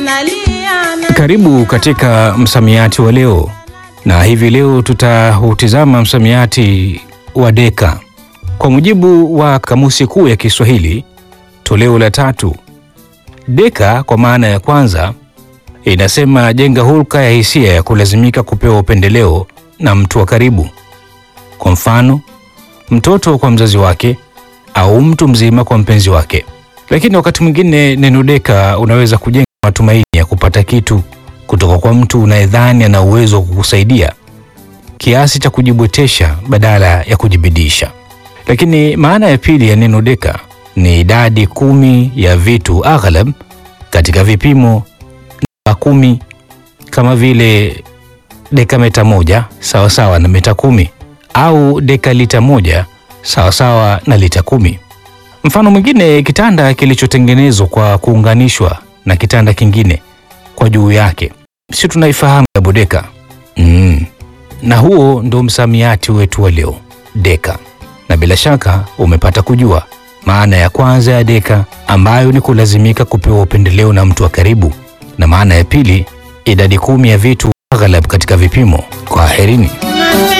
Karibu katika msamiati wa leo, na hivi leo tutautizama msamiati wa deka. Kwa mujibu wa Kamusi Kuu ya Kiswahili toleo la tatu, deka kwa maana ya kwanza inasema jenga hulka ya hisia ya kulazimika kupewa upendeleo na mtu wa karibu. Kwa mfano, mtoto kwa mzazi wake au mtu mzima kwa mpenzi wake. Lakini wakati mwingine neno deka unaweza kujenga matumaini ya kupata kitu kutoka kwa mtu unayedhani ana uwezo wa kukusaidia kiasi cha kujibwetesha badala ya kujibidisha. Lakini maana ya pili ya neno deka ni idadi kumi ya vitu aghlab katika vipimo na kumi, kama vile deka meta moja sawasawa na meta kumi au deka lita moja sawasawa na lita kumi. Mfano mwingine, kitanda kilichotengenezwa kwa kuunganishwa na kitanda kingine kwa juu yake, si tunaifahamu double deka? Mm. Na huo ndo msamiati wetu wa leo deka, na bila shaka umepata kujua maana ya kwanza ya deka ambayo ni kulazimika kupewa upendeleo na mtu wa karibu, na maana ya pili idadi kumi ya vitu aghlab katika vipimo. Kwaherini.